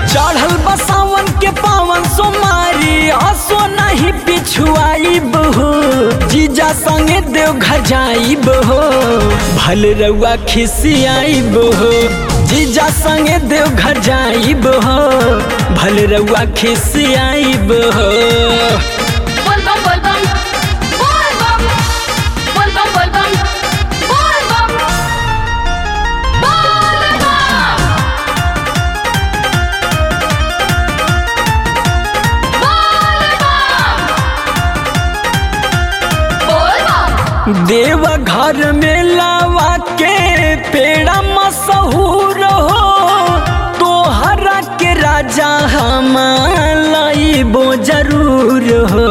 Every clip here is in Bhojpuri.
चढ़ल बसावन के पावन सोमारी हसो नहीं पिछुआई बहो जीजा संगे देव घर जाई बहो भल रउआ खिसियाई बहो जीजा संगे देव घर जाई बहो भल रउआ खिसियाई बहो Volvam, volvam, volvam, volvam, volvam, volvam, volvam. Volvam. देव घर में लावा के पेड़ा मशहूर हो तोहरा के राजा हम लाइबो जरूर हो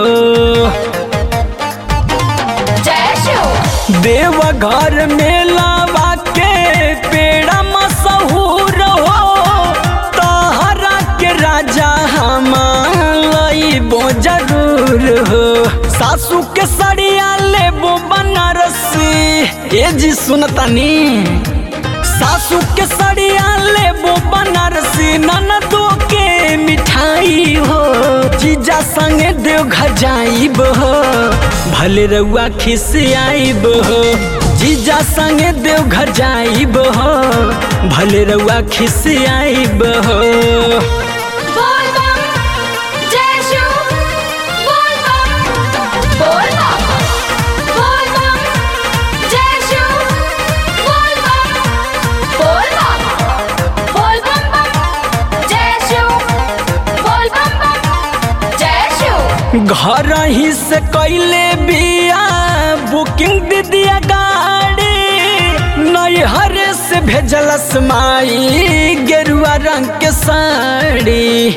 जय शिव देव घर में लावा के पेड़ा मशहूर हो तोहरा के राजा हम लाइबो जरूर हो सासू के सड़िया लेबो बनारसी ए जी सुनतानी सासू के सड़िया लेबो बनारसी ननदो के मिठाई हो जीजा संगे देव घर जाइब हो भले रउआ खिसियाइब हो जीजा संगे देव घर जाइब हो भले रउआ खिसियाइब हो Volvam, जय शिव volvam, volvam, volvam, जय Shiv volvam, volvam, volvam bam, जय शिव volvam bam, जय शिव घर ही से कैले बिया बुकिंग दे दिया गाड़ी नैहर से भेजलस माई गेरुआ रंग के साड़ी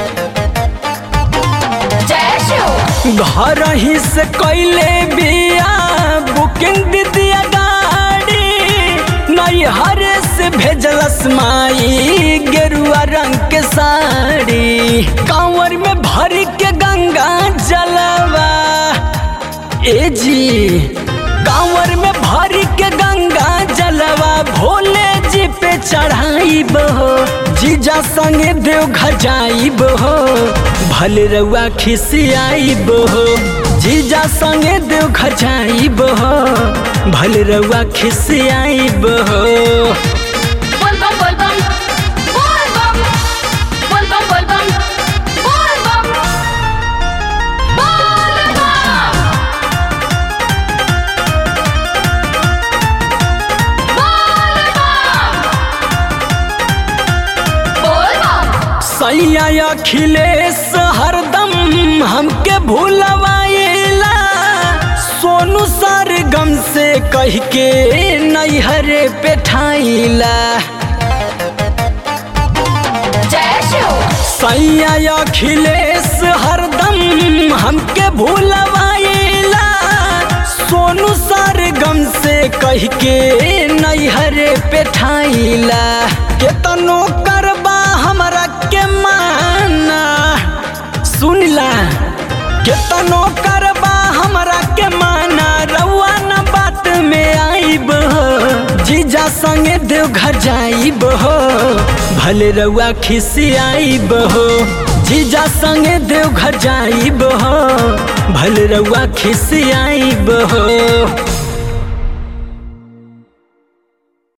जय शिव घर ही से कैले बिया बुकिंग दे दिया गाड़ी नैहर से भेजलस माई गेरुआ रंग के साड़ी कांवर में भर के गंगा जलवा ए जी कांवर में भर के गंगा जलवा भोले जी पे चढ़ाई बहो जीजा संगे देव घर जाई बहो भले रउआ खिसियाई बहो जीजा संगे देव घर जाई बहो भले रउआ खिसियाई बहो volvam, volvam, volvam, volvam, volvam, volvam, volvam. Volvam. सैया अखिलेश हरदम हमके भूलवाइला सोनू सर गम से कह के नैहरे पे ठाइला जय शिव सैया अखिलेश हरदम हमके भूलवाइला सोनू सर गम से कह के नैहरे पे ठाइला केतनो करबा हमरा के माना सुनला केतनो करबा हमरा के माना रउआ न बात में आइब हो जीजा संगे देव घर जाइब हो भले रउआ खिसियाइब हो जीजा संगे देव घर जाइब हो भले रउआ खिसियाइब हो